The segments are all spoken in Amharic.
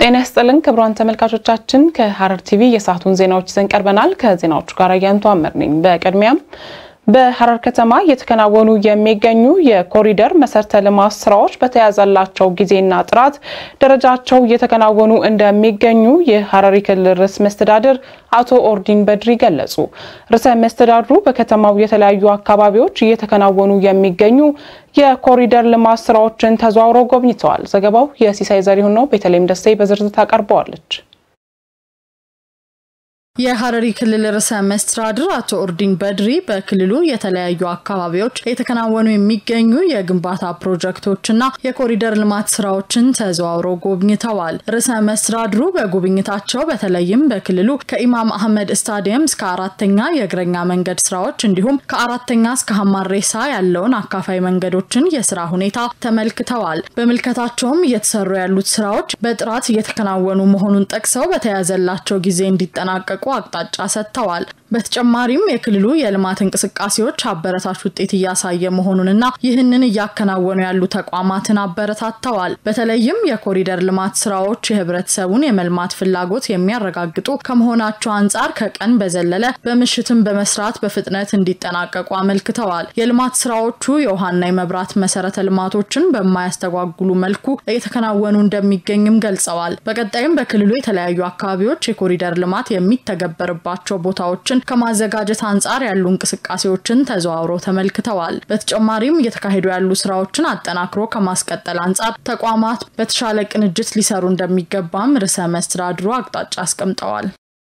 ጤና ይስጥልን ክቡራን ተመልካቾቻችን፣ ከሐረር ቲቪ የሰዓቱን ዜናዎች ይዘን ቀርበናል። ከዜናዎቹ ጋር አያንቱ አመር ነኝ። በቅድሚያም በሐረር ከተማ እየተከናወኑ የሚገኙ የኮሪደር መሰረተ ልማት ስራዎች በተያዘላቸው ጊዜና ጥራት ደረጃቸው እየተከናወኑ እንደሚገኙ የሐረሪ ክልል ርዕሰ መስተዳድር አቶ ኦርዲን በድሪ ገለጹ። ርዕሰ መስተዳድሩ በከተማው የተለያዩ አካባቢዎች እየተከናወኑ የሚገኙ የኮሪደር ልማት ስራዎችን ተዘዋውረው ጎብኝተዋል። ዘገባው የሲሳይ ዘሪሁን ነው። ቤተልሔም ደሴ በዝርዝር ታቀርበዋለች። የሐረሪ ክልል ርዕሰ መስተዳድር አቶ ኦርዲን በድሪ በክልሉ የተለያዩ አካባቢዎች የተከናወኑ የሚገኙ የግንባታ ፕሮጀክቶችና የኮሪደር ልማት ስራዎችን ተዘዋውረው ጎብኝተዋል። ርዕሰ መስተዳድሩ በጉብኝታቸው በተለይም በክልሉ ከኢማም አህመድ ስታዲየም እስከ አራተኛ የእግረኛ መንገድ ስራዎች እንዲሁም ከአራተኛ እስከ ሀማሬሳ ያለውን አካፋይ መንገዶችን የስራ ሁኔታ ተመልክተዋል። በምልከታቸውም እየተሰሩ ያሉት ስራዎች በጥራት እየተከናወኑ መሆኑን ጠቅሰው በተያዘላቸው ጊዜ እንዲጠናቀቁ አቅጣጫ ሰጥተዋል። በተጨማሪም የክልሉ የልማት እንቅስቃሴዎች አበረታች ውጤት እያሳየ መሆኑንና ይህንን እያከናወኑ ያሉ ተቋማትን አበረታተዋል። በተለይም የኮሪደር ልማት ስራዎች የህብረተሰቡን የመልማት ፍላጎት የሚያረጋግጡ ከመሆናቸው አንጻር ከቀን በዘለለ በምሽትም በመስራት በፍጥነት እንዲጠናቀቁ አመልክተዋል። የልማት ስራዎቹ የውሃና የመብራት መሰረተ ልማቶችን በማያስተጓጉሉ መልኩ እየተከናወኑ እንደሚገኝም ገልጸዋል። በቀጣይም በክልሉ የተለያዩ አካባቢዎች የኮሪደር ልማት የሚተገበርባቸው ቦታዎችን ከማዘጋጀት አንጻር ያሉ እንቅስቃሴዎችን ተዘዋውረው ተመልክተዋል። በተጨማሪም እየተካሄዱ ያሉ ስራዎችን አጠናክሮ ከማስቀጠል አንጻር ተቋማት በተሻለ ቅንጅት ሊሰሩ እንደሚገባም ርዕሰ መስተዳድሩ አቅጣጫ አስቀምጠዋል።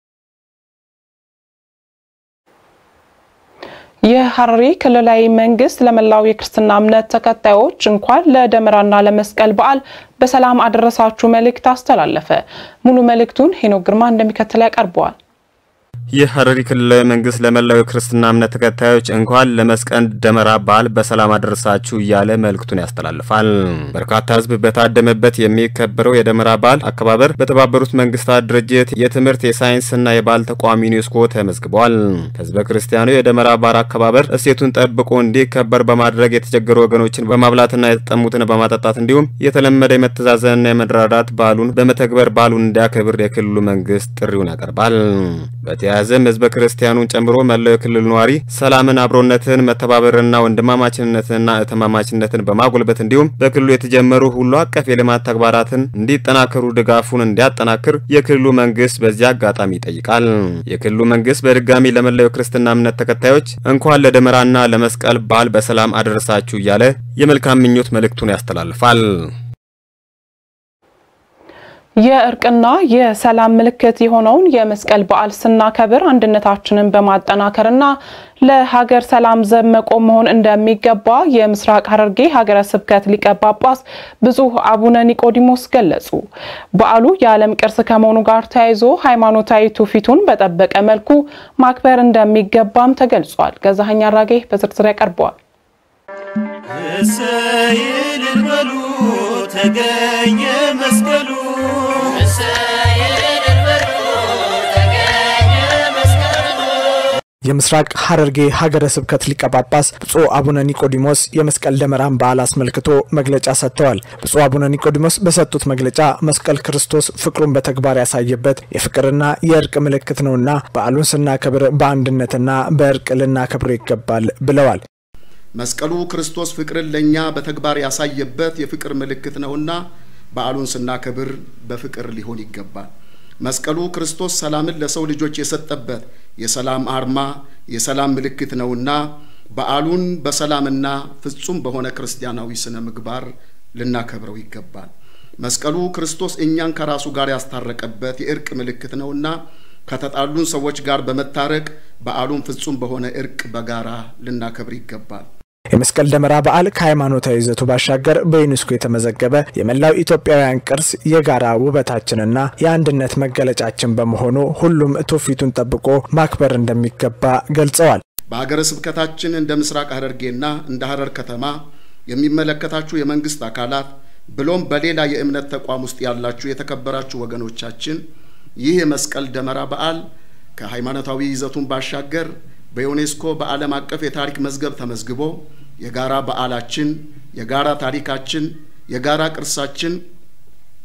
የሐረሪ ክልላዊ መንግስት ለመላው የክርስትና እምነት ተከታዮች እንኳን ለደመራና ለመስቀል በዓል በሰላም አደረሳችሁ መልእክት አስተላለፈ። ሙሉ መልእክቱን ሄኖክ ግርማ እንደሚከተል ያቀርበዋል። የሐረሪ ክልላዊ መንግስት ለመላው የክርስትና እምነት ተከታዮች እንኳን ለመስቀል ደመራ በዓል በሰላም አደረሳችሁ እያለ መልእክቱን ያስተላልፋል። በርካታ ሕዝብ በታደመበት የሚከበረው የደመራ በዓል አከባበር በተባበሩት መንግስታት ድርጅት የትምህርት የሳይንስና የባህል ተቋም ዩኔስኮ ተመዝግቧል። ህዝበ ክርስቲያኑ የደመራ በዓል አከባበር እሴቱን ጠብቆ እንዲከበር በማድረግ የተቸገሩ ወገኖችን በማብላትና የተጠሙትን በማጠጣት እንዲሁም የተለመደ የመተዛዘንና የመደራዳት በዓሉን በመተግበር በዓሉን እንዲያከብር የክልሉ መንግስት ጥሪውን ያቀርባል። በተያያዘም ህዝበ ክርስቲያኑን ጨምሮ መላው የክልሉ ነዋሪ ሰላምን፣ አብሮነትን፣ መተባበርና ወንድማማችነትንና እህትማማችነትን በማጎልበት እንዲሁም በክልሉ የተጀመሩ ሁሉ አቀፍ የልማት ተግባራትን እንዲጠናከሩ ድጋፉን እንዲያጠናክር የክልሉ መንግስት በዚህ አጋጣሚ ይጠይቃል። የክልሉ መንግስት በድጋሚ ለመላው የክርስትና እምነት ተከታዮች እንኳን ለደመራና ለመስቀል በዓል በሰላም አደረሳችሁ እያለ የመልካም ምኞት መልእክቱን ያስተላልፋል። የእርቅና የሰላም ምልክት የሆነውን የመስቀል በዓል ስናከብር አንድነታችንን በማጠናከርና ለሀገር ሰላም ዘብ መቆም መሆን እንደሚገባ የምስራቅ ሐረርጌ ሀገረ ስብከት ሊቀ ጳጳስ ብፁዕ አቡነ ኒቆዲሞስ ገለጹ። በዓሉ የዓለም ቅርስ ከመሆኑ ጋር ተያይዞ ሃይማኖታዊ ትውፊቱን በጠበቀ መልኩ ማክበር እንደሚገባም ተገልጿል። ገዛኸኝ አራጌ በዝርዝር ያቀርበዋል። እሰይል በሉ ተገኘ መስቀሉ የምስራቅ ሐረርጌ ሀገረ ስብከት ሊቀ ጳጳስ ብፁዕ አቡነ ኒቆዲሞስ የመስቀል ደመራን በዓል አስመልክቶ መግለጫ ሰጥተዋል። ብፁዕ አቡነ ኒቆዲሞስ በሰጡት መግለጫ መስቀል ክርስቶስ ፍቅሩን በተግባር ያሳየበት የፍቅርና የእርቅ ምልክት ነውና በዓሉን ስናከብር በአንድነትና በእርቅ ልናከብረው ይገባል ብለዋል። መስቀሉ ክርስቶስ ፍቅርን ለእኛ በተግባር ያሳየበት የፍቅር ምልክት ነውና በዓሉን ስናከብር በፍቅር ሊሆን ይገባል። መስቀሉ ክርስቶስ ሰላምን ለሰው ልጆች የሰጠበት የሰላም አርማ፣ የሰላም ምልክት ነውና በዓሉን በሰላምና ፍጹም በሆነ ክርስቲያናዊ ስነ ምግባር ልናከብረው ይገባል። መስቀሉ ክርስቶስ እኛን ከራሱ ጋር ያስታረቀበት የእርቅ ምልክት ነውና ከተጣሉን ሰዎች ጋር በመታረቅ በዓሉን ፍጹም በሆነ እርቅ በጋራ ልናከብር ይገባል። የመስቀል ደመራ በዓል ከሃይማኖታዊ ይዘቱ ባሻገር በዩኔስኮ የተመዘገበ የመላው ኢትዮጵያውያን ቅርስ የጋራ ውበታችንና የአንድነት መገለጫችን በመሆኑ ሁሉም ትውፊቱን ጠብቆ ማክበር እንደሚገባ ገልጸዋል። በሀገረ ስብከታችን እንደ ምስራቅ ሐረርጌና እንደ ሐረር ከተማ የሚመለከታችሁ የመንግስት አካላት ብሎም በሌላ የእምነት ተቋም ውስጥ ያላችሁ የተከበራችሁ ወገኖቻችን ይህ የመስቀል ደመራ በዓል ከሃይማኖታዊ ይዘቱን ባሻገር በዩኔስኮ በዓለም አቀፍ የታሪክ መዝገብ ተመዝግቦ የጋራ በዓላችን፣ የጋራ ታሪካችን፣ የጋራ ቅርሳችን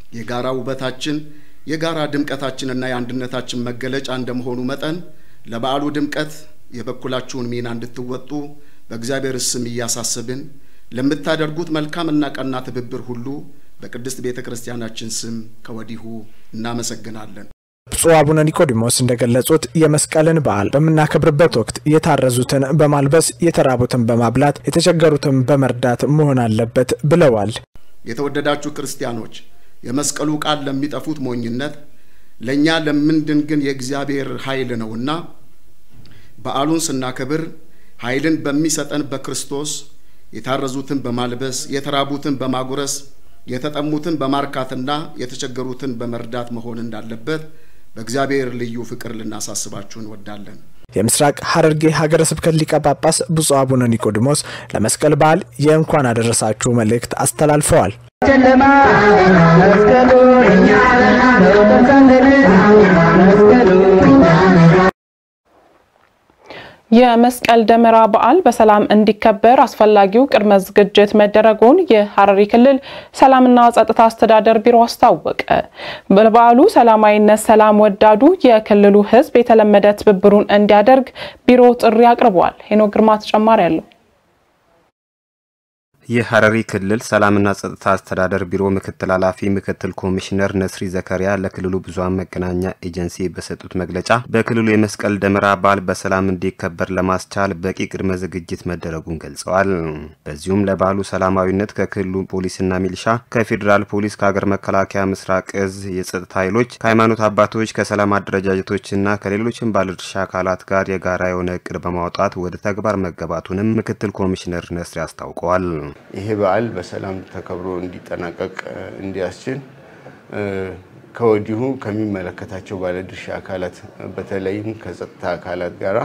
የጋራ ውበታችን የጋራ ድምቀታችንና የአንድነታችን መገለጫ እንደመሆኑ መጠን ለበዓሉ ድምቀት የበኩላችሁን ሚና እንድትወጡ በእግዚአብሔር ስም እያሳሰብን ለምታደርጉት መልካምና ቀና ትብብር ሁሉ በቅድስት ቤተ ክርስቲያናችን ስም ከወዲሁ እናመሰግናለን። ብፁዕ አቡነ ኒቆዲሞስ እንደገለጹት የመስቀልን በዓል በምናከብርበት ወቅት የታረዙትን በማልበስ የተራቡትን በማብላት የተቸገሩትን በመርዳት መሆን አለበት ብለዋል። የተወደዳችሁ ክርስቲያኖች የመስቀሉ ቃል ለሚጠፉት ሞኝነት፣ ለእኛ ለምንድን ግን የእግዚአብሔር ኃይል ነውና በዓሉን ስናከብር ኃይልን በሚሰጠን በክርስቶስ የታረዙትን በማልበስ የተራቡትን በማጉረስ የተጠሙትን በማርካትና የተቸገሩትን በመርዳት መሆን እንዳለበት በእግዚአብሔር ልዩ ፍቅር ልናሳስባችሁ እንወዳለን። የምስራቅ ሐረርጌ ሀገረ ስብከት ሊቀ ጳጳስ ብፁዕ አቡነ ኒቆዲሞስ ለመስቀል በዓል የእንኳን አደረሳችሁ መልእክት አስተላልፈዋል። ጨለማ መስቀሉ እኛ መስቀሉ የመስቀል ደመራ በዓል በሰላም እንዲከበር አስፈላጊው ቅድመ ዝግጅት መደረጉን የሐረሪ ክልል ሰላምና ጸጥታ አስተዳደር ቢሮ አስታወቀ። በበዓሉ ሰላማዊነት ሰላም ወዳዱ የክልሉ ሕዝብ የተለመደ ትብብሩን እንዲያደርግ ቢሮ ጥሪ አቅርቧል። ሄኖ ግርማ ተጨማሪ አለው። የሐረሪ ክልል ሰላምና ጸጥታ አስተዳደር ቢሮ ምክትል ኃላፊ ምክትል ኮሚሽነር ነስሪ ዘከሪያ ለክልሉ ብዙሃን መገናኛ ኤጀንሲ በሰጡት መግለጫ በክልሉ የመስቀል ደመራ በዓል በሰላም እንዲከበር ለማስቻል በቂ ቅድመ ዝግጅት መደረጉን ገልጸዋል። በዚሁም ለበዓሉ ሰላማዊነት ከክልሉ ፖሊስና ሚሊሻ፣ ከፌዴራል ፖሊስ፣ ከሀገር መከላከያ ምስራቅ እዝ የጸጥታ ኃይሎች፣ ከሃይማኖት አባቶች፣ ከሰላም አደረጃጀቶችና ከሌሎችም ባለድርሻ አካላት ጋር የጋራ የሆነ እቅድ በማውጣት ወደ ተግባር መገባቱንም ምክትል ኮሚሽነር ነስሪ አስታውቀዋል። ይሄ በዓል በሰላም ተከብሮ እንዲጠናቀቅ እንዲያስችል ከወዲሁ ከሚመለከታቸው ባለድርሻ አካላት በተለይም ከጸጥታ አካላት ጋራ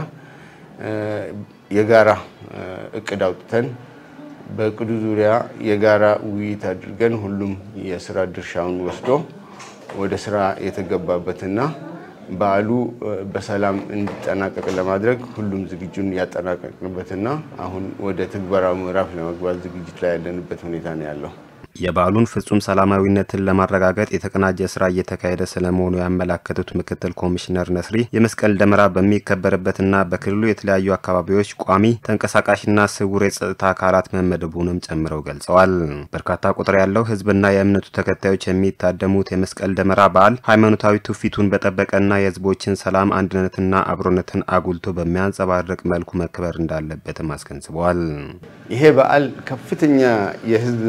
የጋራ እቅድ አውጥተን በእቅዱ ዙሪያ የጋራ ውይይት አድርገን ሁሉም የስራ ድርሻውን ወስዶ ወደ ስራ የተገባበትና በዓሉ በሰላም እንዲጠናቀቅ ለማድረግ ሁሉም ዝግጁን ያጠናቀቅንበትና አሁን ወደ ትግበራው ምዕራፍ ለመግባት ዝግጅት ላይ ያለንበት ሁኔታ ነው ያለው። የበዓሉን ፍጹም ሰላማዊነትን ለማረጋገጥ የተቀናጀ ስራ እየተካሄደ ስለመሆኑ ያመላከቱት ምክትል ኮሚሽነር ነስሪ የመስቀል ደመራ በሚከበርበትና በክልሉ የተለያዩ አካባቢዎች ቋሚ ተንቀሳቃሽና ስውር የጸጥታ አካላት መመደቡንም ጨምረው ገልጸዋል። በርካታ ቁጥር ያለው ሕዝብና የእምነቱ ተከታዮች የሚታደሙት የመስቀል ደመራ በዓል ሃይማኖታዊ ትውፊቱን በጠበቀና የሕዝቦችን ሰላም አንድነትና አብሮነትን አጉልቶ በሚያንጸባርቅ መልኩ መከበር እንዳለበትም አስገንዝበዋል። ይሄ በዓል ከፍተኛ የህዝብ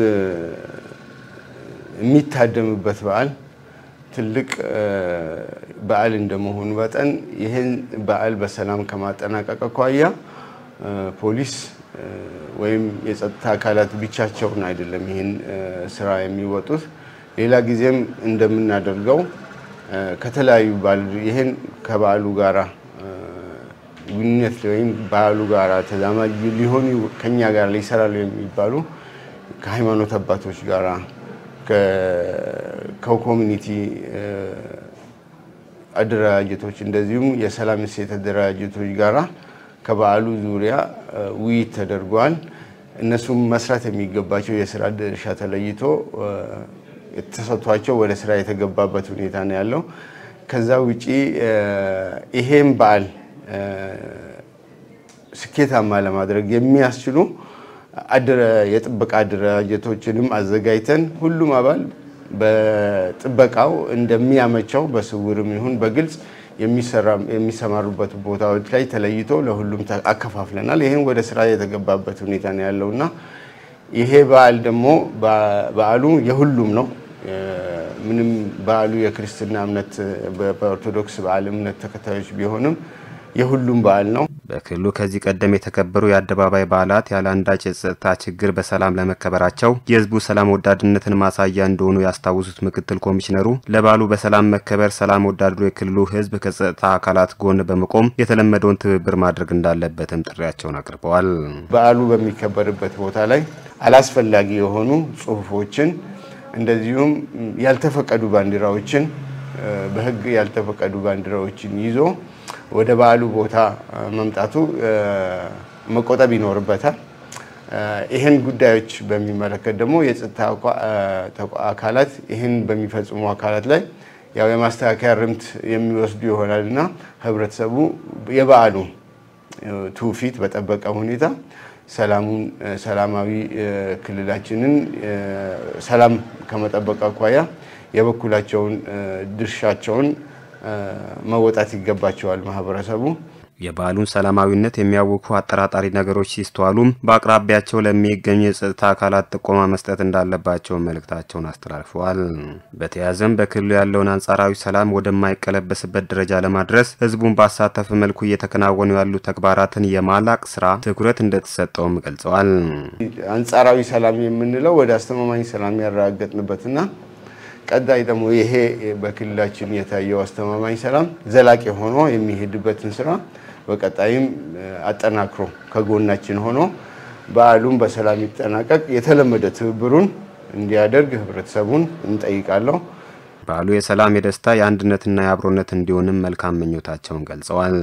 የሚታደምበት በዓል ትልቅ በዓል እንደመሆኑ መጠን ይህን በዓል በሰላም ከማጠናቀቅ አኳያ ፖሊስ ወይም የጸጥታ አካላት ብቻቸውን አይደለም ይህን ስራ የሚወጡት። ሌላ ጊዜም እንደምናደርገው ከተለያዩ ይህን ከበዓሉ ጋራ ግንኙነት ወይም በዓሉ ጋራ ተዛማጅ ሊሆኑ ከኛ ጋር ሊሰራሉ የሚባሉ ከሃይማኖት አባቶች ጋራ ከኮሚኒቲ አደረጃጀቶች እንደዚሁም የሰላም እሴት አደረጃጀቶች ጋራ ከበዓሉ ዙሪያ ውይይት ተደርጓል። እነሱም መስራት የሚገባቸው የስራ ድርሻ ተለይቶ ተሰጥቷቸው ወደ ስራ የተገባበት ሁኔታ ነው ያለው። ከዛ ውጪ ይሄም በዓል ስኬታማ ለማድረግ የሚያስችሉ የጥበቃ አደረጃጀቶችንም አዘጋጅተን ሁሉም አባል በጥበቃው እንደሚያመቸው በስውርም ይሁን በግልጽ የሚሰማሩበት ቦታዎች ላይ ተለይቶ ለሁሉም አከፋፍለናል። ይህን ወደ ስራ የተገባበት ሁኔታ ነው ያለውና ይሄ በዓል ደግሞ በዓሉ የሁሉም ነው። ምንም በዓሉ የክርስትና እምነት በኦርቶዶክስ በዓል እምነት ተከታዮች ቢሆንም የሁሉም በዓል ነው። በክልሉ ከዚህ ቀደም የተከበሩ የአደባባይ በዓላት ያለ አንዳች የጸጥታ ችግር በሰላም ለመከበራቸው የሕዝቡ ሰላም ወዳድነትን ማሳያ እንደሆኑ ያስታውሱት ምክትል ኮሚሽነሩ ለበዓሉ በሰላም መከበር ሰላም ወዳዱ የክልሉ ሕዝብ ከጸጥታ አካላት ጎን በመቆም የተለመደውን ትብብር ማድረግ እንዳለበትም ጥሪያቸውን አቅርበዋል። በዓሉ በሚከበርበት ቦታ ላይ አላስፈላጊ የሆኑ ጽሁፎችን እንደዚሁም ያልተፈቀዱ ባንዲራዎችን በሕግ ያልተፈቀዱ ባንዲራዎችን ይዞ ወደ በዓሉ ቦታ መምጣቱ መቆጠብ ይኖርበታል። ይህን ጉዳዮች በሚመለከት ደግሞ የጸጥታ አካላት ይህን በሚፈጽሙ አካላት ላይ ያው የማስተካከያ ርምት የሚወስዱ ይሆናል እና ህብረተሰቡ የበዓሉ ትውፊት በጠበቀ ሁኔታ ሰላሙን ሰላማዊ ክልላችንን ሰላም ከመጠበቅ አኳያ የበኩላቸውን ድርሻቸውን መወጣት ይገባቸዋል ማህበረሰቡ። የበዓሉን ሰላማዊነት የሚያውኩ አጠራጣሪ ነገሮች ሲስተዋሉም በአቅራቢያቸው ለሚገኙ የጸጥታ አካላት ጥቆማ መስጠት እንዳለባቸው መልእክታቸውን አስተላልፈዋል። በተያያዘም በክልሉ ያለውን አንጻራዊ ሰላም ወደማይቀለበስበት ደረጃ ለማድረስ ህዝቡን ባሳተፈ መልኩ እየተከናወኑ ያሉ ተግባራትን የማላቅ ስራ ትኩረት እንደተሰጠውም ገልጸዋል። አንጻራዊ ሰላም የምንለው ወደ አስተማማኝ ሰላም ያረጋገጥንበትና ቀጣይ ደግሞ ይሄ በክልላችን የታየው አስተማማኝ ሰላም ዘላቂ ሆኖ የሚሄድበትን ስራ በቀጣይም አጠናክሮ ከጎናችን ሆኖ በዓሉም በሰላም ይጠናቀቅ የተለመደ ትብብሩን እንዲያደርግ ህብረተሰቡን እንጠይቃለሁ። በዓሉ የሰላም፣ የደስታ፣ የአንድነትና የአብሮነት እንዲሆንም መልካም ምኞታቸውን ገልጸዋል።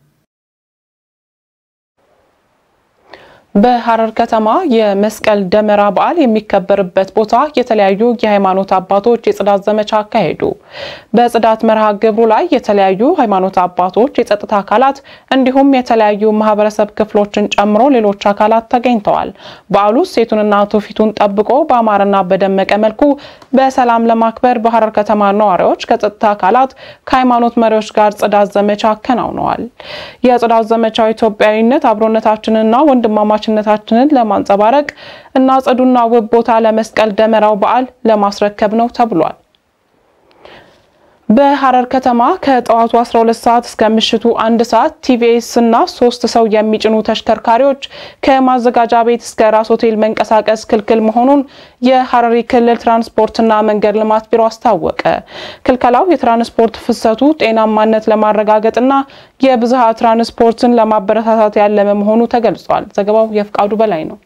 በሐረር ከተማ የመስቀል ደመራ በዓል የሚከበርበት ቦታ የተለያዩ የሃይማኖት አባቶች የጽዳት ዘመቻ አካሄዱ። በጽዳት መርሃ ግብሩ ላይ የተለያዩ ሃይማኖት አባቶች፣ የጸጥታ አካላት እንዲሁም የተለያዩ ማህበረሰብ ክፍሎችን ጨምሮ ሌሎች አካላት ተገኝተዋል። በዓሉ ሴቱንና ትውፊቱን ጠብቆ በአማረና በደመቀ መልኩ በሰላም ለማክበር በሐረር ከተማ ነዋሪዎች ከጸጥታ አካላት ከሃይማኖት መሪዎች ጋር ጽዳት ዘመቻ አከናውነዋል። የጽዳት ዘመቻው ኢትዮጵያዊነት አብሮነታችንና ወንድማማ ችነታችንን ለማንጸባረቅ እና ጽዱና ውብ ቦታ ለመስቀል ደመራው በዓል ለማስረከብ ነው ተብሏል። በሐረር ከተማ ከጠዋቱ 12 ሰዓት እስከ ምሽቱ አንድ ሰዓት ቲቪኤስ እና ሶስት ሰው የሚጭኑ ተሽከርካሪዎች ከማዘጋጃ ቤት እስከ ራስ ሆቴል መንቀሳቀስ ክልክል መሆኑን የሐረሪ ክልል ትራንስፖርትና መንገድ ልማት ቢሮ አስታወቀ። ክልከላው የትራንስፖርት ፍሰቱ ጤናማነት ለማረጋገጥና የብዝሃ ትራንስፖርትን ለማበረታታት ያለመ መሆኑ ተገልጿል። ዘገባው የፍቃዱ በላይ ነው።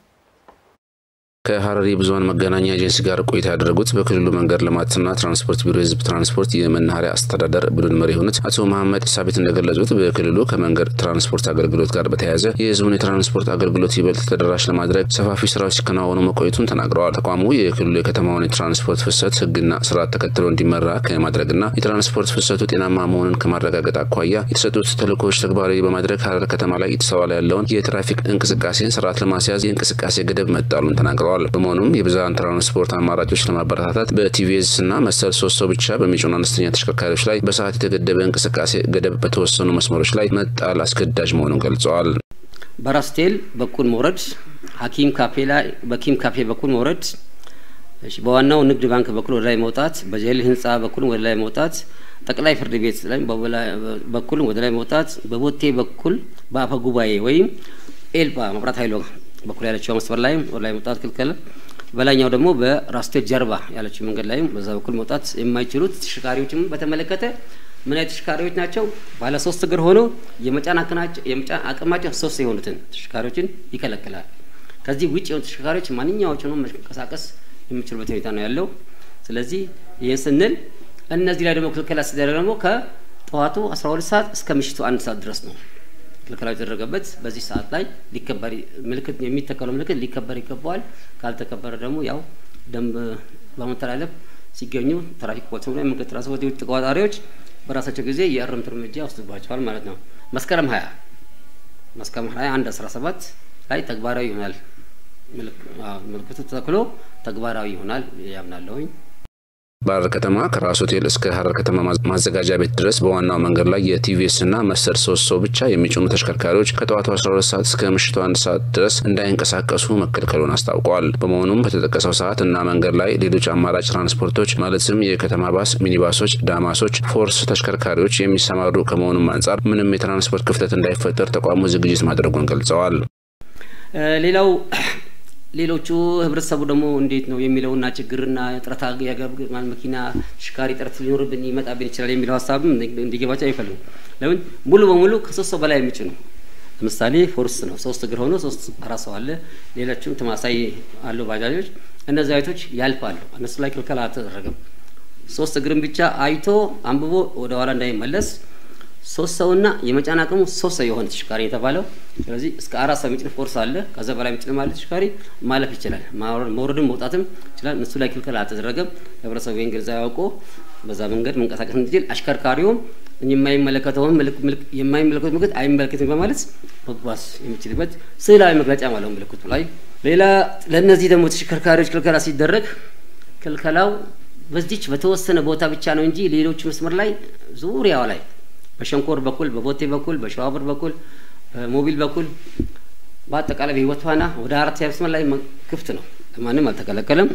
ከሐረሪ ብዙኃን መገናኛ ኤጀንሲ ጋር ቆይታ ያደረጉት በክልሉ መንገድ ልማትና ትራንስፖርት ቢሮ የህዝብ ትራንስፖርት የመናኸሪያ አስተዳደር ቡድን መሪ የሆኑት አቶ መሐመድ ኢሳቤት እንደገለጹት በክልሉ ከመንገድ ትራንስፖርት አገልግሎት ጋር በተያያዘ የህዝቡን የትራንስፖርት አገልግሎት ይበልጥ ተደራሽ ለማድረግ ሰፋፊ ስራዎች ሲከናወኑ መቆየቱን ተናግረዋል። ተቋሙ የክልሉ የከተማውን የትራንስፖርት ፍሰት ህግና ስርዓት ተከትሎ እንዲመራ ከማድረግና የትራንስፖርት ፍሰቱ ጤናማ መሆኑን ከማረጋገጥ አኳያ የተሰጡት ተልእኮዎች ተግባራዊ በማድረግ ሐረር ከተማ ላይ የተስተዋለ ያለውን የትራፊክ እንቅስቃሴን ስርዓት ለማስያዝ የእንቅስቃሴ ገደብ መጣሉን ተናግረዋል። በመሆኑም የብዝሃን ትራንስፖርት አማራጮች ለማበረታታት በቲቪኤስ እና መሰል ሶስት ሰው ብቻ በሚጭኑ አነስተኛ ተሽከርካሪዎች ላይ በሰዓት የተገደበ እንቅስቃሴ ገደብ በተወሰኑ መስመሮች ላይ መጣል አስገዳጅ መሆኑን ገልጸዋል። በራስቴል በኩል መውረድ፣ ሀኪም ካፌ ላይ በኪም ካፌ በኩል መውረድ፣ በዋናው ንግድ ባንክ በኩል ወደ ላይ መውጣት፣ በጀል ህንፃ በኩል ወደ ላይ መውጣት፣ ጠቅላይ ፍርድ ቤት ላይ በኩል ወደ ላይ መውጣት፣ በቦቴ በኩል በአፈ ጉባኤ ወይም ኤልባ መብራት ኃይሎ በኩል ያለችው መስመር ላይ ወደ ላይ መውጣት ክልክል። በላይኛው ደግሞ በራስቴል ጀርባ ያለችው መንገድ ላይም በዛ በኩል መውጣት የማይችሉት ተሽከርካሪዎችም በተመለከተ ምን አይነት ተሽከርካሪዎች ናቸው? ባለ ሶስት እግር ሆነው የመጫን አቅማቸው ሶስት የሆኑትን ተሽከርካሪዎች ይከለክላል። ከዚህ ውጭ የሆኑ ተሽከርካሪዎች ማንኛዎቹንም መንቀሳቀስ የሚችሉበት ሁኔታ ነው ያለው። ስለዚህ ይህን ስንል እነዚህ ላይ ደግሞ ክልከላ ሲደረግ ደግሞ ከጠዋቱ 12 ሰዓት እስከ ምሽቱ አንድ ሰዓት ድረስ ነው ክልከላ የተደረገበት። በዚህ ሰዓት ላይ ሊከበር ምልክት የሚተከለው ምልክት ሊከበር ይገባዋል። ካልተከበረ ደግሞ ያው ደንብ በመተላለፍ ሲገኙ ትራፊክ ፖሊስ ላይ መንገድ ትራንስፖርት የውጭ ተቆጣጣሪዎች በራሳቸው ጊዜ የእርምት እርምጃ ወስድባቸዋል ማለት ነው። መስከረም ሀያ መስከረም ሀያ አንድ አስራ ሰባት ላይ ተግባራዊ ይሆናል። ምልክቱ ተተክሎ ተግባራዊ ይሆናል ያምናለሁኝ። በሐረር ከተማ ከራስ ሆቴል እስከ ሐረር ከተማ ማዘጋጃ ቤት ድረስ በዋናው መንገድ ላይ የቲቪኤስ እና መሰል ሶስት ሰው ብቻ የሚጭኑ ተሽከርካሪዎች ከጠዋቱ 12 ሰዓት እስከ ምሽቱ አንድ ሰዓት ድረስ እንዳይንቀሳቀሱ መከልከሉን አስታውቀዋል። በመሆኑም በተጠቀሰው ሰዓት እና መንገድ ላይ ሌሎች አማራጭ ትራንስፖርቶች ማለትም የከተማ ባስ፣ ሚኒባሶች፣ ዳማሶች፣ ፎርስ ተሽከርካሪዎች የሚሰማሩ ከመሆኑም አንጻር ምንም የትራንስፖርት ክፍተት እንዳይፈጠር ተቋሙ ዝግጅት ማድረጉን ገልጸዋል። ሌላው ሌሎቹ ህብረተሰቡ ደግሞ እንዴት ነው የሚለውና ችግርና ጥረት ያገባል መኪና ሽካሪ ጥረት ሊኖርብን ይመጣብን ይችላል የሚለው ሀሳብም እንዲገባቸው አይፈልጉም። ለምን ሙሉ በሙሉ ከሶስት ሰው በላይ የሚጭኑ ለምሳሌ ፎርስ ነው ሶስት እግር ሆኖ ሶስት አራት ሰው አለ። ሌሎችም ተማሳይ አሉ ባጃጆች። እነዚህ አይቶች ያልፋሉ። እነሱ ላይ ክልከላ አልተደረገም። ሶስት እግርን ብቻ አይቶ አንብቦ ወደ ኋላ እንዳይመለስ ሶስት ሰውና የመጫን አቅሙ ሶስት ሰው የሆነ ተሽከርካሪ የተባለው። ስለዚህ እስከ አራት ሰው የሚጭን ፎርስ አለ። ከዛ በላይ የሚጭን ማለት ተሽከርካሪ ማለፍ ይችላል፣ መውረድም መውጣትም ይችላል። እነሱ ላይ ክልከላ አልተደረገም። ህብረተሰቡ ይህን ግንዛቤ አውቆ በዛ መንገድ መንቀሳቀስ እንዲችል አሽከርካሪውም የማይመለከተውን የማይመለከቱት ምልክት አይመለከትም በማለት መጓዝ የሚችልበት ስዕላዊ መግለጫ ማለት ነው ምልክቱ ላይ። ሌላ ለእነዚህ ደግሞ ተሽከርካሪዎች ክልከላ ሲደረግ ክልከላው በዚች በተወሰነ ቦታ ብቻ ነው እንጂ ሌሎች መስመር ላይ ዙሪያው ላይ በሸንኮር በኩል በቦቴ በኩል በሸዋብር በኩል በሞቢል በኩል በአጠቃላይ በህይወት ፋና ወደ አራት ያ መስመር ላይ ክፍት ነው። ማንም አልተከለከለም።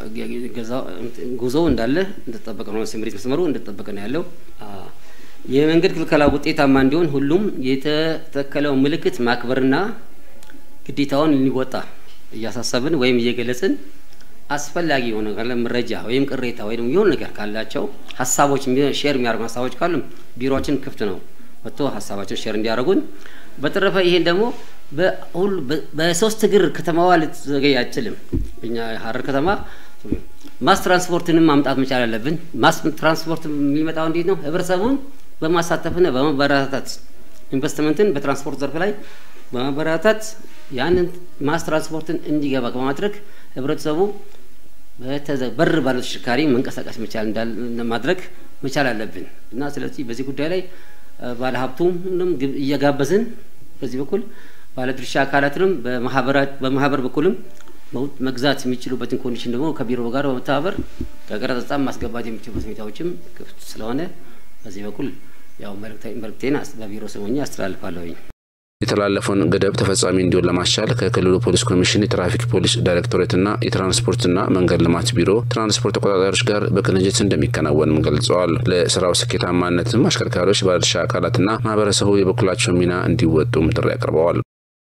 ጉዞ እንዳለ እንደተጠበቀ ነው። ስምሪት መስመሩ እንደተጠበቀ ነው ያለው። የመንገድ ክልከላ ውጤታማ እንዲሆን ሁሉም የተተከለው ምልክት ማክበርና ግዴታውን ሊወጣ እያሳሰብን ወይም እየገለጽን አስፈላጊ የሆነ ካለ መረጃ ወይም ቅሬታ ወይም የሆነ ነገር ካላቸው ሀሳቦች ሼር የሚያደርጉ ሀሳቦች ካሉም ቢሮችን ክፍት ነው ወጥቶ ሀሳባቸውን ሼር እንዲያደርጉን። በተረፈ ይሄን ደግሞ በሁሉ በሶስት እግር ከተማዋ ልትዘገይ አችልም። እኛ ሀረር ከተማ ማስ ትራንስፖርትንም ማምጣት መቻል አለብን። ማስ ትራንስፖርት የሚመጣው እንዴት ነው? ህብረተሰቡን በማሳተፍና በማበረታታት ኢንቨስትመንትን በትራንስፖርት ዘርፍ ላይ በማበረታታት ያንን ማስ ትራንስፖርትን እንዲገባ በማድረግ ህብረተሰቡ በር ባለው ተሽከርካሪ መንቀሳቀስ መቻል ማድረግ መቻል አለብን እና ስለዚህ በዚህ ጉዳይ ላይ ባለሀብቱንም እየጋበዝን በዚህ በኩል ባለድርሻ አካላትንም በማህበር በኩልም መግዛት የሚችሉበትን ኮንዲሽን ደግሞ ከቢሮ ጋር በመተባበር ከቀረጥ ነጻ ማስገባት የሚችሉበት ሁኔታዎችም ክፍት ስለሆነ በዚህ በኩል ያው መልእክቴን በቢሮ ስሞኛ አስተላልፋለሁኝ። የተላለፈውን ገደብ ተፈጻሚ እንዲሆን ለማስቻል ከክልሉ ፖሊስ ኮሚሽን የትራፊክ ፖሊስ ዳይሬክቶሬትና የትራንስፖርትና መንገድ ልማት ቢሮ ትራንስፖርት ተቆጣጣሪዎች ጋር በቅንጅት እንደሚከናወንም ገልጸዋል። ለስራው ስኬታማነትም አሽከርካሪዎች፣ ባለድርሻ አካላትና ማህበረሰቡ የበኩላቸውን ሚና እንዲወጡም ጥሪ አቅርበዋል።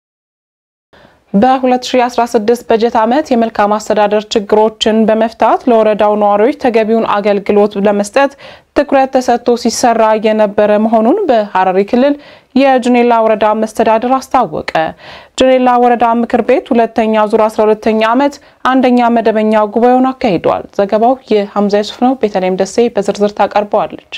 በ2016 በጀት ዓመት የመልካም አስተዳደር ችግሮችን በመፍታት ለወረዳው ነዋሪዎች ተገቢውን አገልግሎት ለመስጠት ትኩረት ተሰጥቶ ሲሰራ የነበረ መሆኑን በሐረሪ ክልል የጅኔላ ወረዳ መስተዳድር አስታወቀ። ጅኔላ ወረዳ ምክር ቤት ሁለተኛ ዙር 12ኛ ዓመት አንደኛ መደበኛ ጉባኤውን አካሂዷል። ዘገባው የሐምዛ ዩሱፍ ነው። ቤተልሔም ደሴ በዝርዝር ታቀርበዋለች።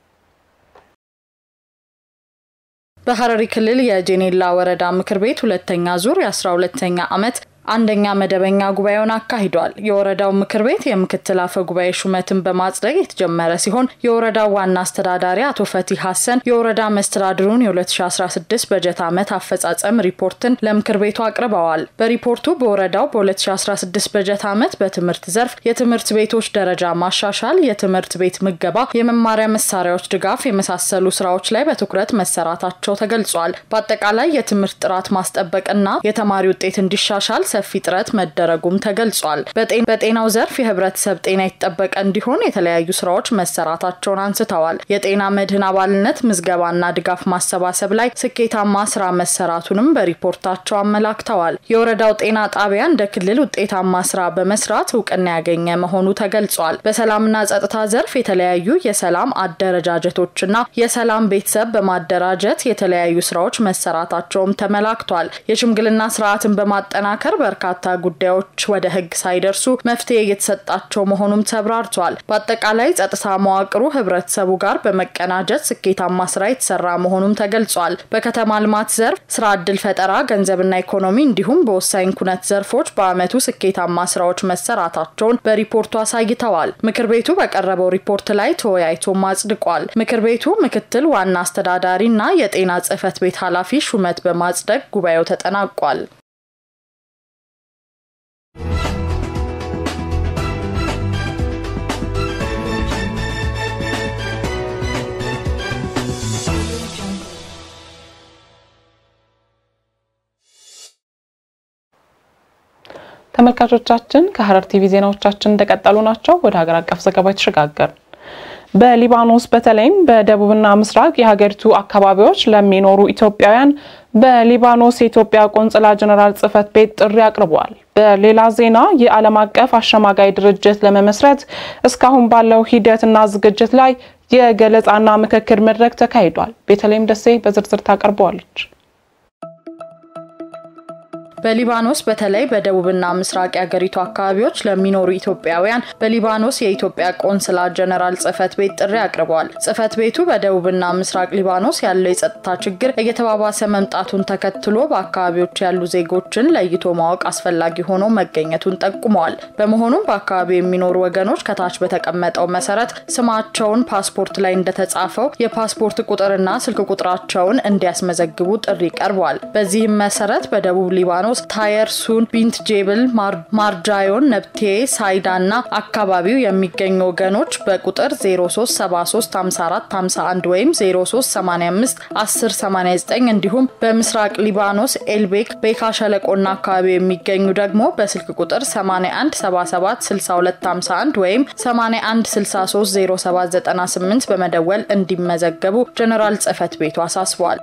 በሐረሪ ክልል የጄኔላ ወረዳ ምክር ቤት ሁለተኛ ዙር የ12ተኛ ዓመት አንደኛ መደበኛ ጉባኤውን አካሂዷል። የወረዳው ምክር ቤት የምክትል አፈ ጉባኤ ሹመትን በማጽደቅ የተጀመረ ሲሆን የወረዳው ዋና አስተዳዳሪ አቶ ፈቲ ሀሰን የወረዳ መስተዳድሩን የ2016 በጀት ዓመት አፈጻጸም ሪፖርትን ለምክር ቤቱ አቅርበዋል። በሪፖርቱ በወረዳው በ2016 በጀት ዓመት በትምህርት ዘርፍ የትምህርት ቤቶች ደረጃ ማሻሻል፣ የትምህርት ቤት ምገባ፣ የመማሪያ መሳሪያዎች ድጋፍ የመሳሰሉ ስራዎች ላይ በትኩረት መሰራታቸው ተገልጿል። በአጠቃላይ የትምህርት ጥራት ማስጠበቅና የተማሪ ውጤት እንዲሻሻል ሰፊ ጥረት መደረጉም ተገልጿል። በጤናው ዘርፍ የህብረተሰብ ጤና የተጠበቀ እንዲሆን የተለያዩ ስራዎች መሰራታቸውን አንስተዋል። የጤና መድህን አባልነት ምዝገባና ድጋፍ ማሰባሰብ ላይ ስኬታማ ስራ መሰራቱንም በሪፖርታቸው አመላክተዋል። የወረዳው ጤና ጣቢያ እንደ ክልል ውጤታማ ስራ በመስራት እውቅና ያገኘ መሆኑ ተገልጿል። በሰላምና ጸጥታ ዘርፍ የተለያዩ የሰላም አደረጃጀቶችና የሰላም ቤተሰብ በማደራጀት የተለያዩ ስራዎች መሰራታቸውም ተመላክቷል። የሽምግልና ስርዓትን በማጠናከር በርካታ ጉዳዮች ወደ ህግ ሳይደርሱ መፍትሄ እየተሰጣቸው መሆኑም ተብራርቷል። በአጠቃላይ ጸጥታ መዋቅሩ ህብረተሰቡ ጋር በመቀናጀት ስኬታማ ስራ የተሰራ መሆኑም ተገልጿል። በከተማ ልማት ዘርፍ ስራ እድል ፈጠራ፣ ገንዘብና ኢኮኖሚ እንዲሁም በወሳኝ ኩነት ዘርፎች በአመቱ ስኬታማ ስራዎች መሰራታቸውን በሪፖርቱ አሳይተዋል። ምክር ቤቱ በቀረበው ሪፖርት ላይ ተወያይቶም አጽድቋል። ምክር ቤቱ ምክትል ዋና አስተዳዳሪ እና የጤና ጽህፈት ቤት ኃላፊ ሹመት በማጽደቅ ጉባኤው ተጠናቋል። ተመልካቾቻችን ከሐረር ቲቪ ዜናዎቻችን እንደቀጠሉ ናቸው። ወደ ሀገር አቀፍ ዘገባ የተሸጋገር በሊባኖስ በተለይም በደቡብና ምስራቅ የሀገሪቱ አካባቢዎች ለሚኖሩ ኢትዮጵያውያን በሊባኖስ የኢትዮጵያ ቆንጽላ ጀነራል ጽሕፈት ቤት ጥሪ አቅርበዋል። በሌላ ዜና የዓለም አቀፍ አሸማጋይ ድርጅት ለመመስረት እስካሁን ባለው ሂደትና ዝግጅት ላይ የገለጻና ምክክር መድረክ ተካሂዷል። ቤተልሔም ደሴ በዝርዝር ታቀርበዋለች። በሊባኖስ በተለይ በደቡብና ምስራቅ የአገሪቱ አካባቢዎች ለሚኖሩ ኢትዮጵያውያን በሊባኖስ የኢትዮጵያ ቆንስላ ጀነራል ጽህፈት ቤት ጥሪ አቅርበዋል። ጽህፈት ቤቱ በደቡብና ምስራቅ ሊባኖስ ያለው የጸጥታ ችግር እየተባባሰ መምጣቱን ተከትሎ በአካባቢዎች ያሉ ዜጎችን ለይቶ ማወቅ አስፈላጊ ሆኖ መገኘቱን ጠቁመዋል። በመሆኑም በአካባቢው የሚኖሩ ወገኖች ከታች በተቀመጠው መሰረት ስማቸውን ፓስፖርት ላይ እንደተጻፈው የፓስፖርት ቁጥርና ስልክ ቁጥራቸውን እንዲያስመዘግቡ ጥሪ ቀርቧል። በዚህም መሰረት በደቡብ ሊባኖስ ታየር ሱን፣ ቢንት ጄብል፣ ማርጃዮን፣ ነብቴ፣ ሳይዳ እና አካባቢው የሚገኙ ወገኖች በቁጥር 03735451 ወይም 03851089 እንዲሁም በምስራቅ ሊባኖስ ኤልቤክ ቤካ ሸለቆና አካባቢው የሚገኙ ደግሞ በስልክ ቁጥር 81776251 ወይም 81630798 በመደወል እንዲመዘገቡ ጀኔራል ጽህፈት ቤቱ አሳስቧል።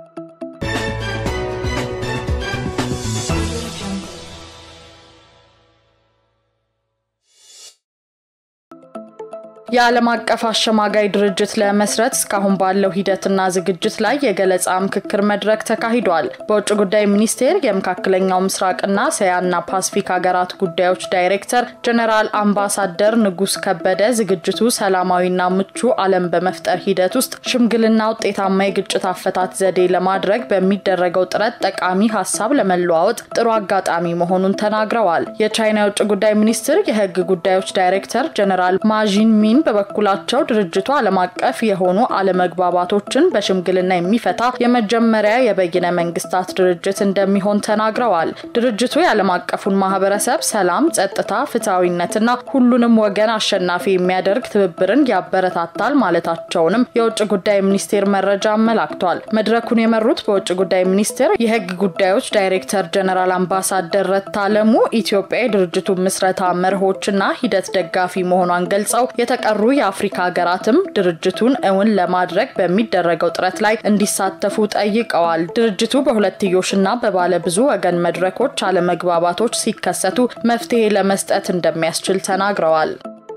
የዓለም አቀፍ አሸማጋይ ድርጅት ለመስረት እስካሁን ባለው ሂደትና ዝግጅት ላይ የገለጻ ምክክር መድረክ ተካሂዷል። በውጭ ጉዳይ ሚኒስቴር የመካከለኛው ምስራቅና እስያና ፓሲፊክ ሀገራት ጉዳዮች ዳይሬክተር ጀኔራል አምባሳደር ንጉስ ከበደ ዝግጅቱ ሰላማዊና ምቹ ዓለም በመፍጠር ሂደት ውስጥ ሽምግልና ውጤታማ የግጭት አፈታት ዘዴ ለማድረግ በሚደረገው ጥረት ጠቃሚ ሀሳብ ለመለዋወጥ ጥሩ አጋጣሚ መሆኑን ተናግረዋል። የቻይና የውጭ ጉዳይ ሚኒስትር የህግ ጉዳዮች ዳይሬክተር ጀኔራል ማዢን ሚን በበኩላቸው ድርጅቱ ዓለም አቀፍ የሆኑ አለመግባባቶችን በሽምግልና የሚፈታ የመጀመሪያ የበይነ መንግስታት ድርጅት እንደሚሆን ተናግረዋል። ድርጅቱ የዓለም አቀፉን ማህበረሰብ ሰላም፣ ጸጥታ፣ ፍትሐዊነትና ሁሉንም ወገን አሸናፊ የሚያደርግ ትብብርን ያበረታታል ማለታቸውንም የውጭ ጉዳይ ሚኒስቴር መረጃ አመላክቷል። መድረኩን የመሩት በውጭ ጉዳይ ሚኒስቴር የህግ ጉዳዮች ዳይሬክተር ጀነራል አምባሳደር ረታ አለሙ ኢትዮጵያ የድርጅቱ ምስረታ መርሆችና ሂደት ደጋፊ መሆኗን ገልጸው የተቀሩ የአፍሪካ ሀገራትም ድርጅቱን እውን ለማድረግ በሚደረገው ጥረት ላይ እንዲሳተፉ ጠይቀዋል። ድርጅቱ በሁለትዮሽና በባለ ብዙ ወገን መድረኮች አለመግባባቶች ሲከሰቱ መፍትሄ ለመስጠት እንደሚያስችል ተናግረዋል።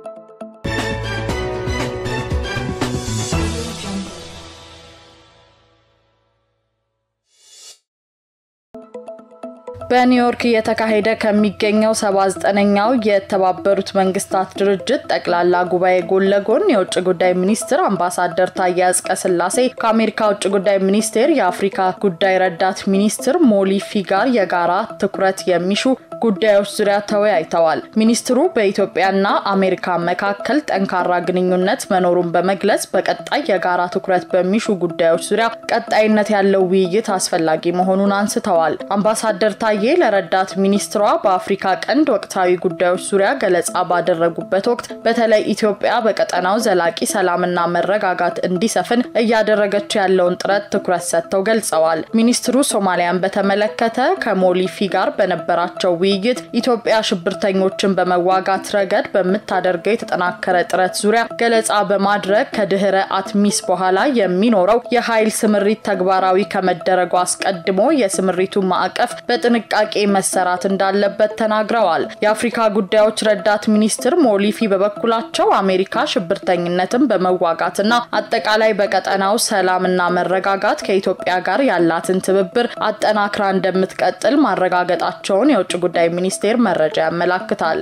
በኒውዮርክ እየተካሄደ ከሚገኘው 79ኛው የተባበሩት መንግስታት ድርጅት ጠቅላላ ጉባኤ ጎን ለጎን የውጭ ጉዳይ ሚኒስትር አምባሳደር ታዬ አጽቀሥላሴ ከአሜሪካ ውጭ ጉዳይ ሚኒስቴር የአፍሪካ ጉዳይ ረዳት ሚኒስትር ሞሊፊ ጋር የጋራ ትኩረት የሚሹ ጉዳዮች ዙሪያ ተወያይተዋል። ሚኒስትሩ በኢትዮጵያና አሜሪካ መካከል ጠንካራ ግንኙነት መኖሩን በመግለጽ በቀጣይ የጋራ ትኩረት በሚሹ ጉዳዮች ዙሪያ ቀጣይነት ያለው ውይይት አስፈላጊ መሆኑን አንስተዋል። አምባሳደር ታዬ ለረዳት ሚኒስትሯ በአፍሪካ ቀንድ ወቅታዊ ጉዳዮች ዙሪያ ገለጻ ባደረጉበት ወቅት በተለይ ኢትዮጵያ በቀጠናው ዘላቂ ሰላምና መረጋጋት እንዲሰፍን እያደረገች ያለውን ጥረት ትኩረት ሰጥተው ገልጸዋል። ሚኒስትሩ ሶማሊያን በተመለከተ ከሞሊፊ ጋር በነበራቸው ውይይት ኢትዮጵያ ሽብርተኞችን በመዋጋት ረገድ በምታደርገው የተጠናከረ ጥረት ዙሪያ ገለጻ በማድረግ ከድህረ አትሚስ በኋላ የሚኖረው የኃይል ስምሪት ተግባራዊ ከመደረጉ አስቀድሞ የስምሪቱ ማዕቀፍ በጥንቃቄ መሰራት እንዳለበት ተናግረዋል። የአፍሪካ ጉዳዮች ረዳት ሚኒስትር ሞሊፊ በበኩላቸው አሜሪካ ሽብርተኝነትን በመዋጋትና አጠቃላይ በቀጠናው ሰላምና መረጋጋት ከኢትዮጵያ ጋር ያላትን ትብብር አጠናክራ እንደምትቀጥል ማረጋገጣቸውን የውጭ ጉዳይ ሚኒስቴር መረጃ ያመላክታል።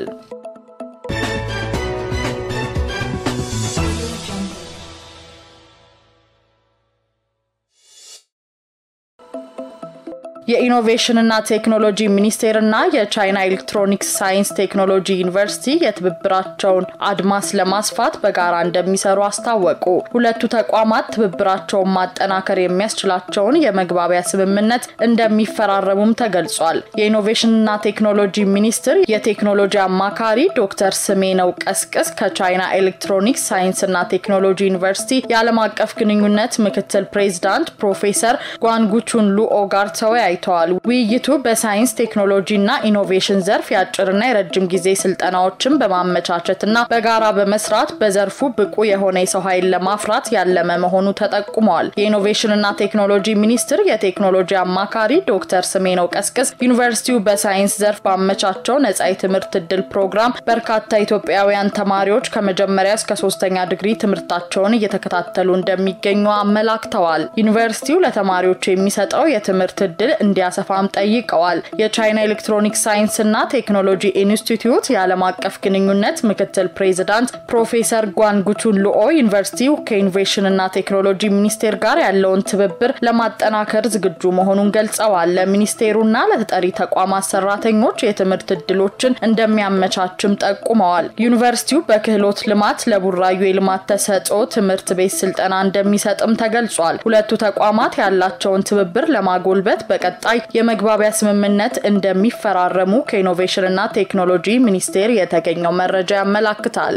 የኢኖቬሽንና ቴክኖሎጂ ሚኒስቴርና የቻይና ኤሌክትሮኒክስ ሳይንስ ቴክኖሎጂ ዩኒቨርሲቲ የትብብራቸውን አድማስ ለማስፋት በጋራ እንደሚሰሩ አስታወቁ። ሁለቱ ተቋማት ትብብራቸውን ማጠናከር የሚያስችላቸውን የመግባቢያ ስምምነት እንደሚፈራረሙም ተገልጿል። የኢኖቬሽንና ቴክኖሎጂ ሚኒስቴር የቴክኖሎጂ አማካሪ ዶክተር ስሜነው ቀስቅስ ከቻይና ኤሌክትሮኒክስ ሳይንስና ቴክኖሎጂ ዩኒቨርሲቲ የዓለም አቀፍ ግንኙነት ምክትል ፕሬዚዳንት ፕሮፌሰር ጓንጉቹን ሉኦ ጋር ተወያይ ተወያይተዋል። ውይይቱ በሳይንስ ቴክኖሎጂና ኢኖቬሽን ዘርፍ የአጭርና የረጅም ጊዜ ስልጠናዎችን በማመቻቸትና በጋራ በመስራት በዘርፉ ብቁ የሆነ የሰው ኃይል ለማፍራት ያለመ መሆኑ ተጠቁመዋል። የኢኖቬሽንና ቴክኖሎጂ ሚኒስትር የቴክኖሎጂ አማካሪ ዶክተር ስሜነው ቀስቅስ ዩኒቨርሲቲው በሳይንስ ዘርፍ ባመቻቸው ነጻ የትምህርት እድል ፕሮግራም በርካታ ኢትዮጵያውያን ተማሪዎች ከመጀመሪያ እስከ ሶስተኛ ዲግሪ ትምህርታቸውን እየተከታተሉ እንደሚገኙ አመላክተዋል። ዩኒቨርሲቲው ለተማሪዎች የሚሰጠው የትምህርት እድል እንዲያሰፋም ጠይቀዋል። የቻይና ኤሌክትሮኒክስ ሳይንስና ቴክኖሎጂ ኢንስቲትዩት የዓለም አቀፍ ግንኙነት ምክትል ፕሬዚዳንት ፕሮፌሰር ጓንጉቹን ሉኦ ዩኒቨርሲቲው ከኢኖቬሽንና ቴክኖሎጂ ሚኒስቴር ጋር ያለውን ትብብር ለማጠናከር ዝግጁ መሆኑን ገልጸዋል። ለሚኒስቴሩና ለተጠሪ ተቋማት ሰራተኞች የትምህርት እድሎችን እንደሚያመቻችም ጠቁመዋል። ዩኒቨርሲቲው በክህሎት ልማት ለቡራዩ የልማት ተሰጥኦ ትምህርት ቤት ስልጠና እንደሚሰጥም ተገልጿል። ሁለቱ ተቋማት ያላቸውን ትብብር ለማጎልበት በቀጣይ የመግባቢያ ስምምነት እንደሚፈራረሙ ከኢኖቬሽንና ቴክኖሎጂ ሚኒስቴር የተገኘው መረጃ ያመላክታል።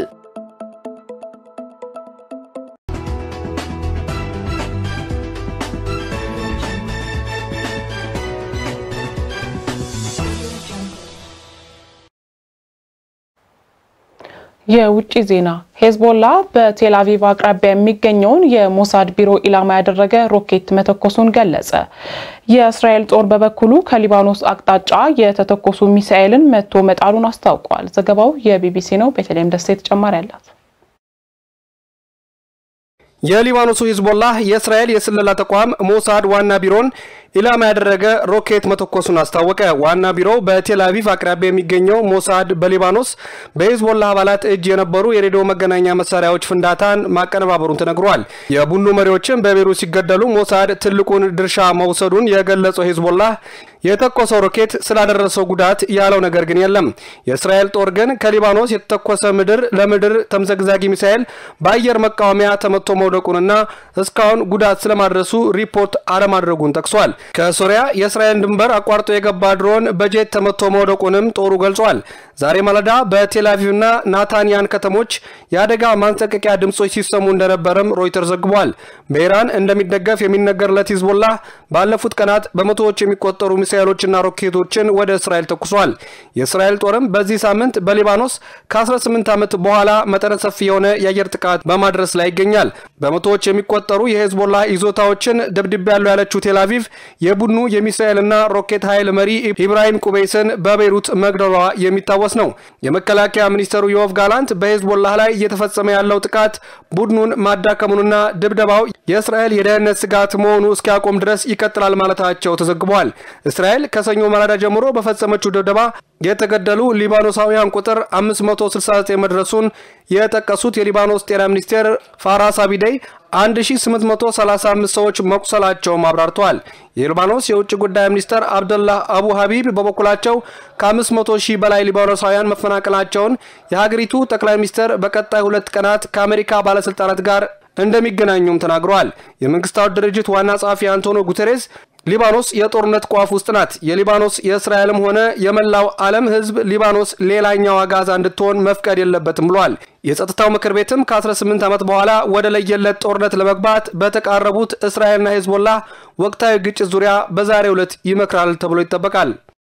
የውጭ ዜና ሄዝቦላ በቴል አቪቭ አቅራቢያ የሚገኘውን የሞሳድ ቢሮ ኢላማ ያደረገ ሮኬት መተኮሱን ገለጸ። የእስራኤል ጦር በበኩሉ ከሊባኖስ አቅጣጫ የተተኮሱ ሚሳኤልን መቶ መጣሉን አስታውቋል። ዘገባው የቢቢሲ ነው። ቤተልሔም ደሴ ተጨማሪ አላት። የሊባኖሱ ሂዝቦላህ የእስራኤል የስለላ ተቋም ሞሳድ ዋና ቢሮን ኢላማ ያደረገ ሮኬት መተኮሱን አስታወቀ። ዋና ቢሮው በቴል አቪቭ አቅራቢያ የሚገኘው ሞሳድ በሊባኖስ በሂዝቦላህ አባላት እጅ የነበሩ የሬዲዮ መገናኛ መሳሪያዎች ፍንዳታን ማቀነባበሩን ተነግሯል። የቡድኑ መሪዎችም በቤሩት ሲገደሉ ሞሳድ ትልቁን ድርሻ መውሰዱን የገለጸው ሂዝቦላህ የተኮሰው ሮኬት ስላደረሰው ጉዳት ያለው ነገር ግን የለም። የእስራኤል ጦር ግን ከሊባኖስ የተተኮሰ ምድር ለምድር ተምዘግዛጊ ሚሳኤል በአየር መቃወሚያ ተመቶ መውደቁንና እስካሁን ጉዳት ስለማድረሱ ሪፖርት አለማድረጉን ጠቅሷል። ከሶሪያ የእስራኤል ድንበር አቋርጦ የገባ ድሮን በጄት ተመቶ መውደቁንም ጦሩ ገልጿል። ዛሬ ማለዳ በቴል አቪቭና ናታንያን ከተሞች የአደጋ ማንጠቀቂያ ድምጾች ሲሰሙ እንደነበረም ሮይተር ዘግቧል። በኢራን እንደሚደገፍ የሚነገርለት ሂዝቦላህ ባለፉት ቀናት በመቶዎች የሚቆጠሩ ሚሳኤሎችና ሮኬቶችን ወደ እስራኤል ተኩሷል። የእስራኤል ጦርም በዚህ ሳምንት በሊባኖስ ከ18 ዓመት በኋላ መጠነ ሰፊ የሆነ የአየር ጥቃት በማድረስ ላይ ይገኛል። በመቶዎች የሚቆጠሩ የሄዝቦላ ይዞታዎችን ደብድቤያለሁ ያለችው ቴል አቪቭ የቡድኑ የሚሳኤልና ሮኬት ኃይል መሪ ኢብራሂም ቁበይስን በቤይሩት መግደሏ የሚታወስ ነው። የመከላከያ ሚኒስተሩ ዮቭ ጋላንት በሄዝቦላህ ላይ እየተፈጸመ ያለው ጥቃት ቡድኑን ማዳከሙንና ድብደባው የእስራኤል የደህንነት ስጋት መሆኑ እስኪያቆም ድረስ ይቀጥላል ማለታቸው ተዘግቧል። እስራኤል ከሰኞ ማለዳ ጀምሮ በፈጸመችው ድብደባ የተገደሉ ሊባኖሳውያን ቁጥር 569 መድረሱን የጠቀሱት የሊባኖስ ጤና ሚኒስቴር ፋራስ አቢደይ 1835 ሰዎች መቁሰላቸውም አብራርተዋል። የሊባኖስ የውጭ ጉዳይ ሚኒስተር አብደላህ አቡ ሀቢብ በበኩላቸው ከ500 ሺህ በላይ ሊባኖሳውያን መፈናቀላቸውን የሀገሪቱ ጠቅላይ ሚኒስተር በቀጣይ ሁለት ቀናት ከአሜሪካ ባለስልጣናት ጋር እንደሚገናኙም ተናግረዋል። የመንግስታቱ ድርጅት ዋና ጸሐፊ አንቶኒዮ ጉተሬስ ሊባኖስ የጦርነት ቋፍ ውስጥ ናት። የሊባኖስ የእስራኤልም ሆነ የመላው ዓለም ሕዝብ ሊባኖስ ሌላኛዋ ጋዛ እንድትሆን መፍቀድ የለበትም ብሏል። የጸጥታው ምክር ቤትም ከ18 ዓመት በኋላ ወደ ለየለት ጦርነት ለመግባት በተቃረቡት እስራኤልና ሄዝቦላ ወቅታዊ ግጭት ዙሪያ በዛሬው ዕለት ይመክራል ተብሎ ይጠበቃል።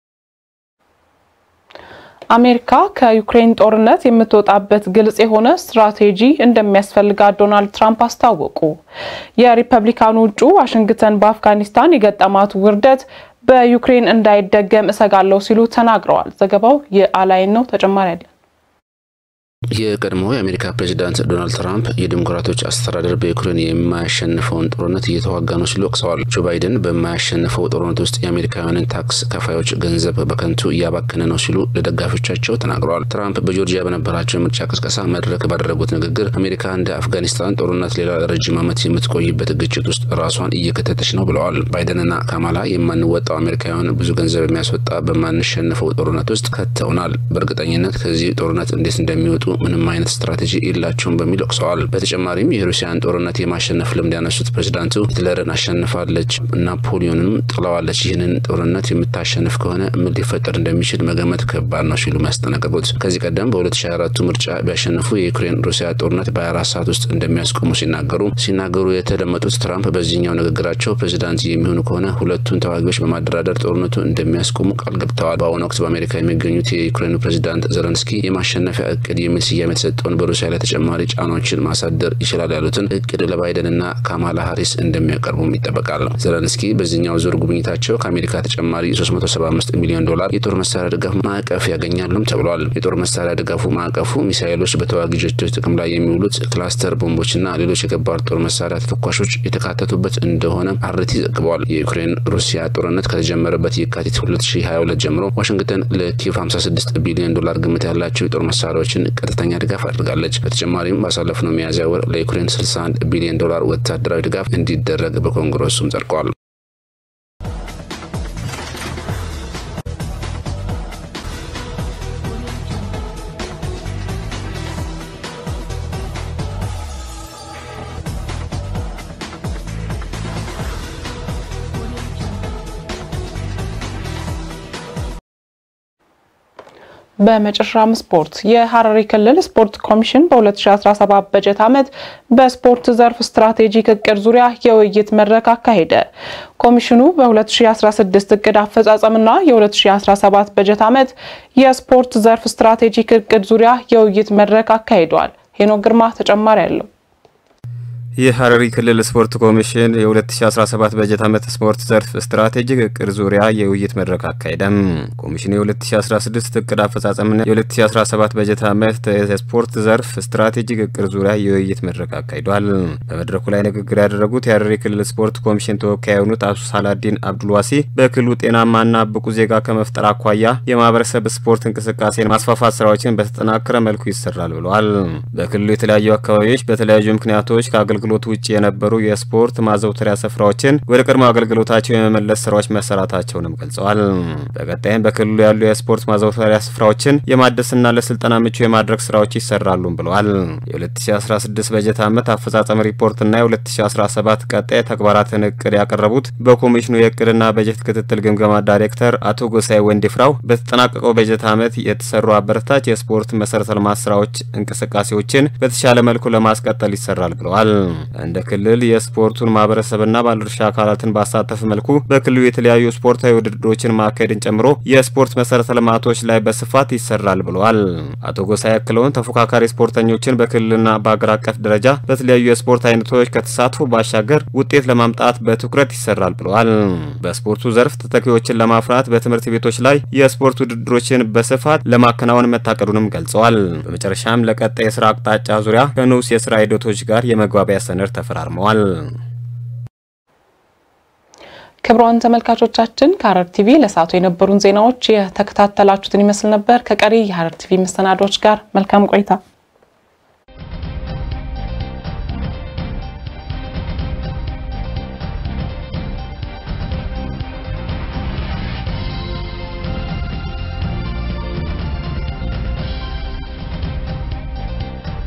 አሜሪካ ከዩክሬን ጦርነት የምትወጣበት ግልጽ የሆነ ስትራቴጂ እንደሚያስፈልጋት ዶናልድ ትራምፕ አስታወቁ። የሪፐብሊካኑ እጩ ዋሽንግተን በአፍጋኒስታን የገጠማት ውርደት በዩክሬን እንዳይደገም እሰጋለሁ ሲሉ ተናግረዋል። ዘገባው የአላይን ነው። ተጨማሪ አለ። የቀድሞው የአሜሪካ ፕሬዚዳንት ዶናልድ ትራምፕ የዲሞክራቶች አስተዳደር በዩክሬን የማያሸንፈውን ጦርነት እየተዋጋ ነው ሲሉ ወቅሰዋል። ጆ ባይደን በማያሸንፈው ጦርነት ውስጥ የአሜሪካውያንን ታክስ ከፋዮች ገንዘብ በከንቱ እያባከነ ነው ሲሉ ለደጋፊዎቻቸው ተናግረዋል። ትራምፕ በጆርጂያ በነበራቸው የምርጫ ቅስቀሳ መድረክ ባደረጉት ንግግር አሜሪካ እንደ አፍጋኒስታን ጦርነት ሌላ ረጅም ዓመት የምትቆይበት ግጭት ውስጥ ራሷን እየከተተች ነው ብለዋል። ባይደንና ካማላ የማንወጣው አሜሪካውያን ብዙ ገንዘብ የሚያስወጣ በማንሸንፈው ጦርነት ውስጥ ከተውናል። በእርግጠኝነት ከዚህ ጦርነት እንዴት እንደሚወጡ ምንም አይነት ስትራቴጂ የላቸውም በሚል ወቅሰዋል። በተጨማሪም የሩሲያን ጦርነት የማሸነፍ ልምድ ያነሱት ፕሬዚዳንቱ ሂትለርን አሸንፋለች፣ ናፖሊዮንም ጥለዋለች። ይህንን ጦርነት የምታሸንፍ ከሆነ ምን ሊፈጠር እንደሚችል መገመት ከባድ ነው ሲሉ ያስጠነቀቁት ከዚህ ቀደም በ2024 ምርጫ ቢያሸንፉ የዩክሬን ሩሲያ ጦርነት በ24 ሰዓት ውስጥ እንደሚያስቆሙ ሲናገሩ ሲናገሩ የተደመጡት ትራምፕ በዚህኛው ንግግራቸው ፕሬዚዳንት የሚሆኑ ከሆነ ሁለቱን ተዋጊዎች በማደራደር ጦርነቱ እንደሚያስቆሙ ቃል ገብተዋል። በአሁኑ ወቅት በአሜሪካ የሚገኙት የዩክሬኑ ፕሬዚዳንት ዘለንስኪ የማሸነፊያ እቅድ የሚል ስያሜ የተሰጠውን በሩሲያ ላይ ተጨማሪ ጫናዎችን ማሳደር ይችላል ያሉትን እቅድ ለባይደንና ካማላ ሀሪስ እንደሚያቀርቡም ይጠበቃል። ዘለንስኪ በዚህኛው ዙር ጉብኝታቸው ከአሜሪካ ተጨማሪ 375 ሚሊዮን ዶላር የጦር መሳሪያ ድጋፍ ማዕቀፍ ያገኛሉም ተብሏል። የጦር መሳሪያ ድጋፉ ማዕቀፉ ሚሳይሎች፣ በተዋጊ ጀቶች ጥቅም ላይ የሚውሉት ክላስተር ቦምቦችና ሌሎች የከባድ ጦር መሳሪያ ተተኳሾች የተካተቱበት እንደሆነ አርቲ ዘግበዋል። የዩክሬን ሩሲያ ጦርነት ከተጀመረበት የካቲት 2022 ጀምሮ ዋሽንግተን ለኪየቭ 56 ቢሊዮን ዶላር ግምት ያላቸው የጦር መሳሪያዎችን ቀጥተኛ ድጋፍ አድርጋለች። በተጨማሪም ባሳለፍነው ሚያዝያ ወር ለዩክሬን 61 ቢሊዮን ዶላር ወታደራዊ ድጋፍ እንዲደረግ በኮንግረሱም ጸድቀዋል። በመጨረሻም ስፖርት የሐረሪ ክልል ስፖርት ኮሚሽን በ2017 በጀት ዓመት በስፖርት ዘርፍ ስትራቴጂክ እቅድ ዙሪያ የውይይት መድረክ አካሄደ። ኮሚሽኑ በ2016 እቅድ አፈጻጸምና የ2017 በጀት ዓመት የስፖርት ዘርፍ ስትራቴጂክ እቅድ ዙሪያ የውይይት መድረክ አካሂዷል። ሄኖክ ግርማ ተጨማሪ አለው። የሐረሪ ክልል ስፖርት ኮሚሽን የ2017 በጀት ዓመት ስፖርት ዘርፍ ስትራቴጂክ እቅድ ዙሪያ የውይይት መድረክ አካሄደም። ኮሚሽኑ የ2016 እቅድ አፈጻጸምና የ2017 በጀት ዓመት የስፖርት ዘርፍ ስትራቴጂክ እቅድ ዙሪያ የውይይት መድረክ አካሂዷል። በመድረኩ ላይ ንግግር ያደረጉት የሐረሪ ክልል ስፖርት ኮሚሽን ተወካይ የሆኑት አቶ ሳላዲን አብዱልዋሲ በክልሉ ጤናማና ብቁ ዜጋ ከመፍጠር አኳያ የማህበረሰብ ስፖርት እንቅስቃሴን ማስፋፋት ስራዎችን በተጠናከረ መልኩ ይሰራል ብለዋል። በክልሉ የተለያዩ አካባቢዎች በተለያዩ ምክንያቶች ከአገልግሎት ውጭ የነበሩ የስፖርት ማዘውተሪያ ስፍራዎችን ወደ ቀድሞ አገልግሎታቸው የመመለስ ስራዎች መሰራታቸውንም ገልጸዋል። በቀጣይም በክልሉ ያሉ የስፖርት ማዘውተሪያ ስፍራዎችን የማደስና ለስልጠና ምቹ የማድረግ ስራዎች ይሰራሉም ብለዋል። የ2016 በጀት ዓመት አፈጻጸም ሪፖርትና የ2017 ቀጣይ ተግባራትን እቅድ ያቀረቡት በኮሚሽኑ የእቅድና በጀት ክትትል ግምገማ ዳይሬክተር አቶ ጎሳይ ወንዲፍራው በተጠናቀቀው በጀት ዓመት የተሰሩ አበረታች የስፖርት መሰረተ ልማት ስራዎች እንቅስቃሴዎችን በተሻለ መልኩ ለማስቀጠል ይሰራል ብለዋል። እንደ ክልል የስፖርቱን ማህበረሰብና ባለድርሻ አካላትን ባሳተፈ መልኩ በክልሉ የተለያዩ ስፖርታዊ ውድድሮችን ማካሄድን ጨምሮ የስፖርት መሰረተ ልማቶች ላይ በስፋት ይሰራል ብለዋል። አቶ ጎሳይ ያክለውን ተፎካካሪ ስፖርተኞችን በክልልና በአገር አቀፍ ደረጃ በተለያዩ የስፖርት አይነቶች ከተሳትፎ ባሻገር ውጤት ለማምጣት በትኩረት ይሰራል ብለዋል። በስፖርቱ ዘርፍ ተተኪዎችን ለማፍራት በትምህርት ቤቶች ላይ የስፖርት ውድድሮችን በስፋት ለማከናወን መታቀዱንም ገልጸዋል። በመጨረሻም ለቀጣይ የስራ አቅጣጫ ዙሪያ ከንዑስ የስራ ሂደቶች ጋር የመግባቢያ ሰነድ ተፈራርመዋል። ክቡራን ተመልካቾቻችን ከሐረር ቲቪ ለሰዓቱ የነበሩን ዜናዎች የተከታተላችሁትን ይመስል ነበር። ከቀሪ የሐረር ቲቪ መሰናዶች ጋር መልካም ቆይታ